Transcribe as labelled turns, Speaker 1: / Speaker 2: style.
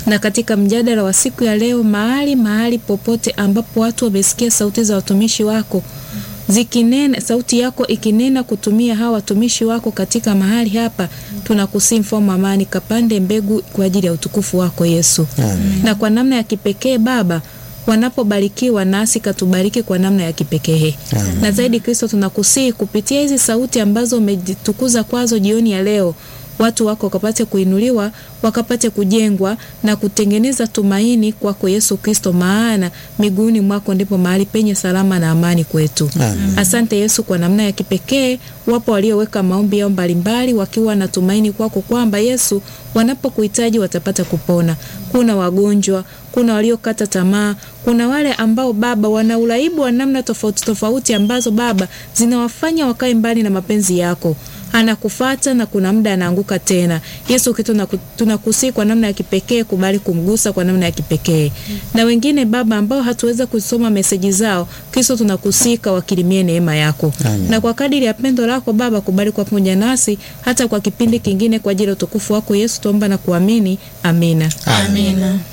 Speaker 1: Na katika mjadala wa siku ya leo, mahali mahali popote ambapo watu wamesikia sauti za watumishi wako zikinena sauti yako ikinena kutumia hawa watumishi wako katika mahali hapa, tunakusii mfalme wa amani, kapande mbegu kwa ajili ya utukufu wako Yesu.
Speaker 2: Amen.
Speaker 1: Na kwa namna ya kipekee Baba, wanapobarikiwa nasi katubariki kwa namna ya kipekee.
Speaker 2: Amen.
Speaker 1: Na zaidi Kristo, tunakusii kupitia hizi sauti ambazo umejitukuza kwazo jioni ya leo, watu wako wakapate kuinuliwa, wakapate kujengwa na kutengeneza tumaini kwako Yesu Kristo, maana miguuni mwako ndipo mahali penye salama na amani kwetu.
Speaker 2: Amen.
Speaker 1: Asante Yesu kwa namna ya kipekee. Wapo walioweka maombi yao mbalimbali wakiwa na tumaini kwako kwamba Yesu, wanapokuhitaji watapata kupona. Kuna wagonjwa, kuna waliokata tamaa, kuna wale ambao Baba wana uraibu wa namna tofauti tofauti ambazo Baba zinawafanya wakae mbali na mapenzi yako anakufata na kuna muda anaanguka tena. Yesu kitu tunakusii kwa namna ya kipekee, kubali kumgusa kwa namna ya kipekee. Na wengine Baba ambao hatuweza kusoma meseji zao, Kristo tunakusika wakirimie neema yako.
Speaker 2: Amen.
Speaker 1: Na kwa kadiri ya pendo lako Baba, kubali kwa pamoja nasi hata kwa kipindi kingine, kwa ajili ya utukufu wako Yesu tuomba na kuamini. Amina.
Speaker 2: Amen.
Speaker 3: Amina.